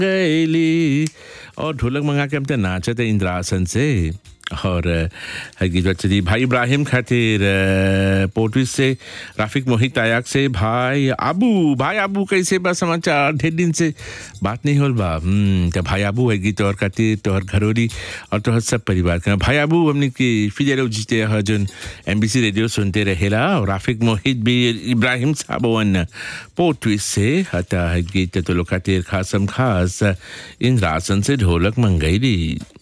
गैली और ढोलक मंगा के हम तो नाचते इंद्रासन से और अ, गीत चली भाई इब्राहिम खातिर अ, पोर्टविस से राफिक मोहित आयाक से भाई आबू भाई आबू कैसे बा समाचार ढेर दिन से बात नहीं होल बा हम्म, तो भाई आबू है गीत तोहर खातिर तोहर घरोरी और तोहर सब परिवार का भाई आबू हमने की फिर जीते ह जोन एमबीसी रेडियो सुनते रहेला और राफिक मोहित भी इब्राहिम साहब वन पोर्टविस से हता है गीत तो लोग खातिर खासम खास इंद्रासन से ढोलक मंगई दी